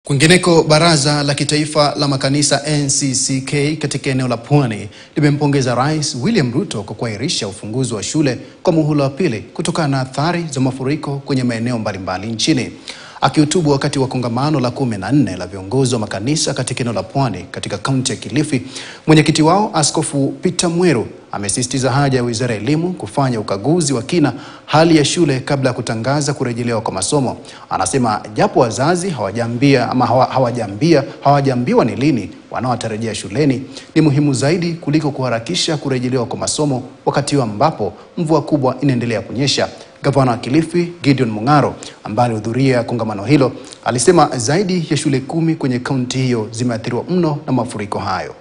Kwingineko, Baraza la Kitaifa la Makanisa NCCK katika eneo la Pwani limempongeza Rais William Ruto kwa kuahirisha ufunguzi wa shule kwa muhula wa pili kutokana na athari za mafuriko kwenye maeneo mbalimbali nchini. Akihutubu wakati wa kongamano la kumi na nne la viongozi wa makanisa katika eneo la Pwani katika kaunti ya Kilifi, mwenyekiti wao Askofu Peter Mweru amesisitiza haja ya Wizara ya Elimu kufanya ukaguzi wa kina hali ya shule kabla ya kutangaza kurejelewa kwa masomo. Anasema japo wazazi hawajaambia ama hawa- hawajaambia hawajaambiwa ni lini wanaotarajia shuleni, ni muhimu zaidi kuliko kuharakisha kurejelewa kwa masomo wakati huu ambapo mvua kubwa inaendelea kunyesha. Gavana wa Kilifi Gideon Mung'aro ambaye alihudhuria kongamano hilo alisema zaidi ya shule kumi kwenye kaunti hiyo zimeathiriwa mno na mafuriko hayo.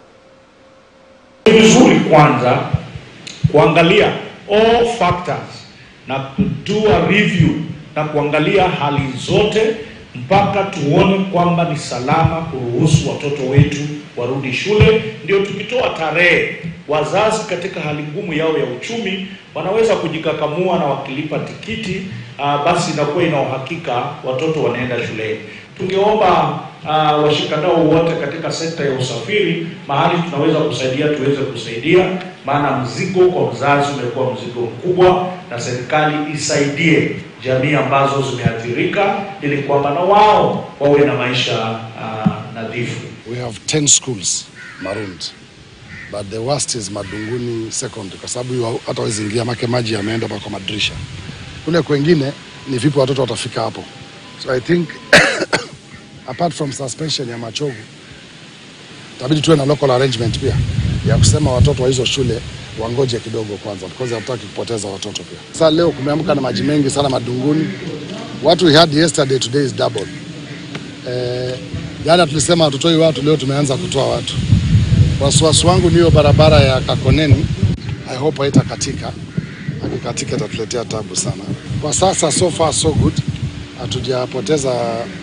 Ni vizuri kwanza kuangalia all factors na kudua review na kuangalia hali zote mpaka tuone kwamba ni salama kuruhusu watoto wetu warudi shule. Ndio tukitoa tarehe, wazazi katika hali ngumu yao ya uchumi wanaweza kujikakamua na wakilipa tikiti uh, basi inakuwa ina uhakika watoto wanaenda shuleni. Tungeomba uh, washikadau wote katika sekta ya usafiri, mahali tunaweza kusaidia tuweze kusaidia, maana mzigo kwa mzazi umekuwa mzigo mkubwa, na serikali isaidie jamii ambazo zimeathirika, ili kwamba na wao wawe na maisha uh, nadhifu. We have 10 schools marooned. But the worst is Madunguni secondary kwa sababu hiyo hata hawezi ingia make maji yameenda mpaka kwa madirisha. Kule kwengine ni vipi watoto watafika hapo. So I think apart from suspension ya Machogu itabidi tuwe na local arrangement pia ya kusema watoto wa hizo shule wangoje kidogo kwanza because hatutaki kupoteza watoto pia. Sasa leo kumeamka na maji mengi sana Madunguni. What we had yesterday today is double. Eh, jana tulisema hatutoi watu, leo tumeanza kutoa watu. Wasiwasi wangu ni hiyo barabara ya Kakoneni, I hope haitakatika. Akikatika itatuletea tabu sana. Kwa sasa so far so good, hatujapoteza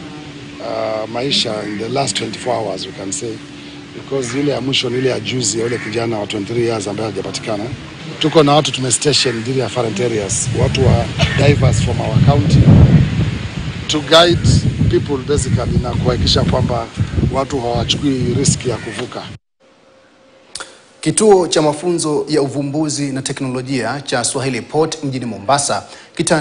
uh, maisha in the last 24 hours we can say because ile ya mwisho ni ile ya juzi ya yule kijana wa 23 years ambaye hajapatikana. Tuko na watu tumestation dhidi ya different areas, watu wa divers from our county to guide people basically na kuhakikisha kwamba watu hawachukui riski ya kuvuka. Kituo cha mafunzo ya uvumbuzi na teknolojia cha Swahili Port mjini Mombasa kita